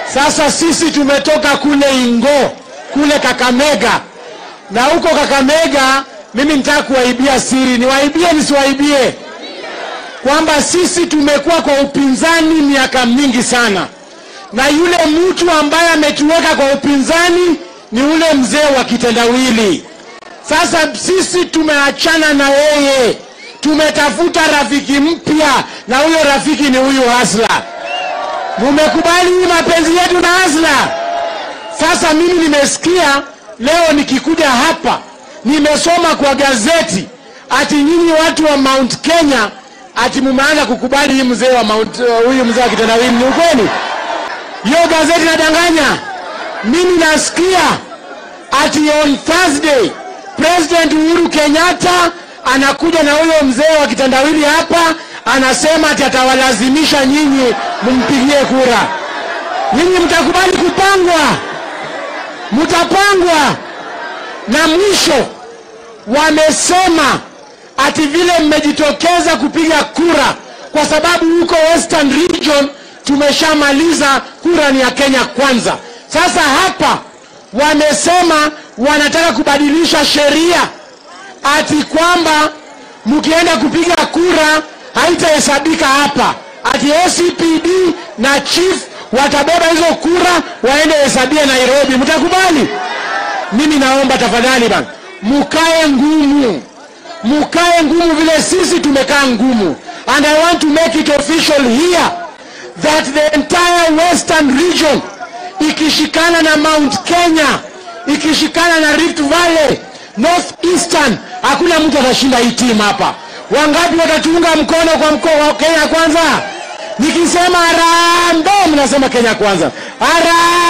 Sasa sisi tumetoka kule Ingo, kule Kakamega, na huko Kakamega mimi nitaka kuwaibia siri. Niwaibie nisiwaibie? Kwamba sisi tumekuwa kwa upinzani miaka mingi sana, na yule mtu ambaye ametuweka kwa upinzani ni ule mzee wa kitendawili. Sasa sisi tumeachana na yeye, tumetafuta rafiki mpya, na huyo rafiki ni huyu Hasla. Mumekubali hii mapenzi yetu na Hasla? Sasa mimi nimesikia leo nikikuja hapa, nimesoma kwa gazeti ati nyinyi watu wa Mount Kenya ati mumeanza kukubali hii mzee wa Mount, uh, huyu mzee wa kitendawili. Ni ukweli? Hiyo gazeti nadanganya? Mimi nasikia ati on Thursday President Uhuru Kenyatta anakuja na huyo mzee wa kitendawili hapa, anasema ati atawalazimisha nyinyi mumpigie kura. Nyinyi mtakubali kupangwa? Mtapangwa. Na mwisho wamesema ati vile mmejitokeza kupiga kura kwa sababu huko Western Region tumeshamaliza kura ni ya Kenya kwanza. Sasa hapa wamesema wanataka kubadilisha sheria ati kwamba mkienda kupiga kura haitahesabika hapa, ati ACPD na chief watabeba hizo kura waende hesabia Nairobi. Mtakubali? Mimi naomba tafadhali bana, mukae ngumu, mukae ngumu vile sisi tumekaa ngumu, and I want to make it official here that the entire western region ikishikana na Mount Kenya ikishikana na Rift Valley, North Eastern, hakuna mtu atashinda hii timu hapa. Wangapi watatuunga mkono kwa mkoa wa Kenya kwanza? Nikisema harambee, mnasema Kenya kwanza. Harambee!